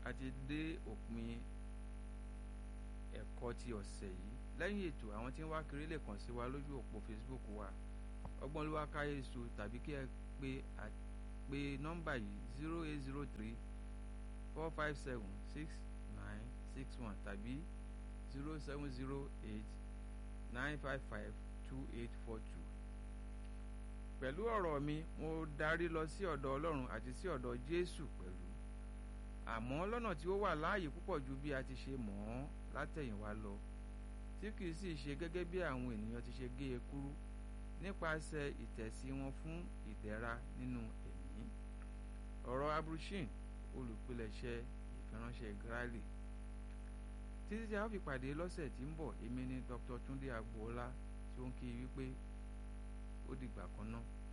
a ti dé òpin ẹ̀kọ́ ti ọ̀sẹ̀ yìí lẹ́yìn ètò àwọn tí ń wá kiri lè kàn sí wa lójú òpó Facebook wa ọgbọ́n ló wá káyé su tàbí kí ẹ pé pé nọ́mbà yìí zero eight zero three four five seven six nine six one tàbí zero seven zero eight nine five five two eight four two pẹ̀lú ọ̀rọ̀ mi mo darí lọ sí ọ̀dọ̀ Ọlọ́run àti sí ọ̀dọ̀ Jésù pẹ̀lú àmọ́ lọ́nà tí ó wà láàyè púpọ̀ ju bí a ti ṣe mọ̀ ọ́n látẹ̀yìnwá lọ tí kìí sì ṣe gẹ́gẹ́ bí àwọn ènìyàn ti ṣe gé e kúrú nípasẹ̀ ìtẹ̀sí wọn fún ìdẹ̀ra nínú ẹ̀mí ọ̀rọ̀ abrushin olùpilẹ̀ṣẹ̀ ìfiránṣẹ́ Gráàlì títí tí a ó fi pàdé lọ́sẹ̀ tí ń bọ̀ èmi ni Dr. Túndé Agboola tí ó ń kí i wípé ó dìgbà kan náà.